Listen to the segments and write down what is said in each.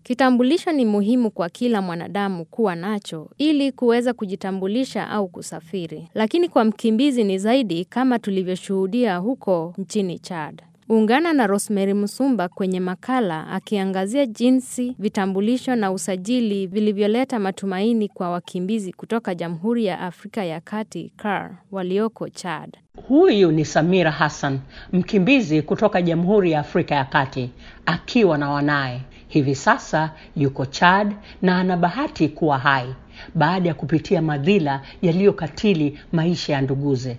Kitambulisho ni muhimu kwa kila mwanadamu kuwa nacho ili kuweza kujitambulisha au kusafiri. Lakini kwa mkimbizi ni zaidi kama tulivyoshuhudia huko nchini Chad. Ungana na Rosemary Musumba kwenye makala akiangazia jinsi vitambulisho na usajili vilivyoleta matumaini kwa wakimbizi kutoka Jamhuri ya Afrika ya Kati CAR walioko Chad. Huyu ni Samira Hassan, mkimbizi kutoka Jamhuri ya Afrika ya Kati akiwa na wanaye. Hivi sasa yuko Chad na ana bahati kuwa hai baada ya kupitia madhila yaliyokatili maisha ya nduguze.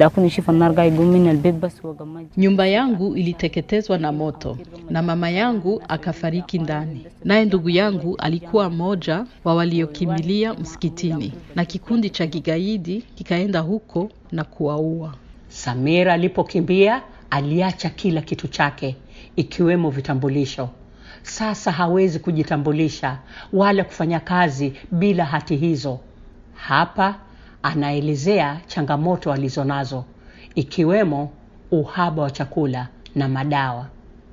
Nyumba yangu iliteketezwa na moto na mama yangu akafariki ndani, naye ndugu yangu alikuwa mmoja wa waliokimbilia msikitini, na kikundi cha kigaidi kikaenda huko na kuwaua. Samira alipokimbia aliacha kila kitu chake ikiwemo vitambulisho. Sasa hawezi kujitambulisha wala kufanya kazi bila hati hizo. Hapa anaelezea changamoto alizonazo ikiwemo uhaba wa chakula na madawa.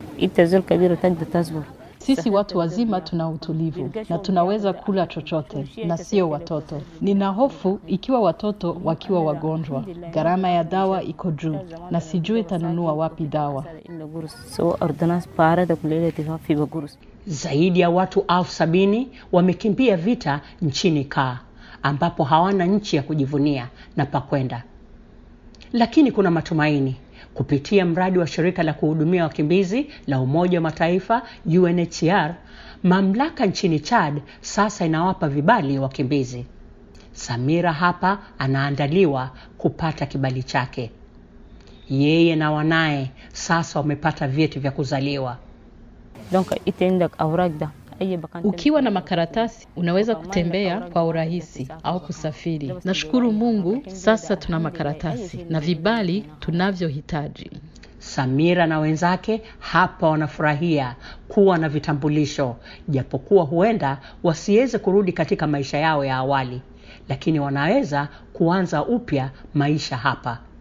Sisi watu wazima tuna utulivu na tunaweza kula chochote na sio watoto. Nina hofu ikiwa watoto wakiwa wagonjwa, gharama ya dawa iko juu na sijui itanunua wapi dawa. Zaidi ya watu elfu sabini wamekimbia vita nchini Kaa ambapo hawana nchi ya kujivunia na pakwenda, lakini kuna matumaini kupitia mradi wa shirika la kuhudumia wakimbizi la Umoja wa Mataifa UNHCR. Mamlaka nchini Chad sasa inawapa vibali wakimbizi. Samira hapa anaandaliwa kupata kibali chake. Yeye na wanaye sasa wamepata vyeti vya kuzaliwa. Ukiwa na makaratasi unaweza kutembea kwa urahisi au kusafiri. Nashukuru Mungu, sasa tuna makaratasi na vibali tunavyohitaji. Samira na wenzake hapa wanafurahia kuwa na vitambulisho, japokuwa huenda wasiweze kurudi katika maisha yao ya awali, lakini wanaweza kuanza upya maisha hapa.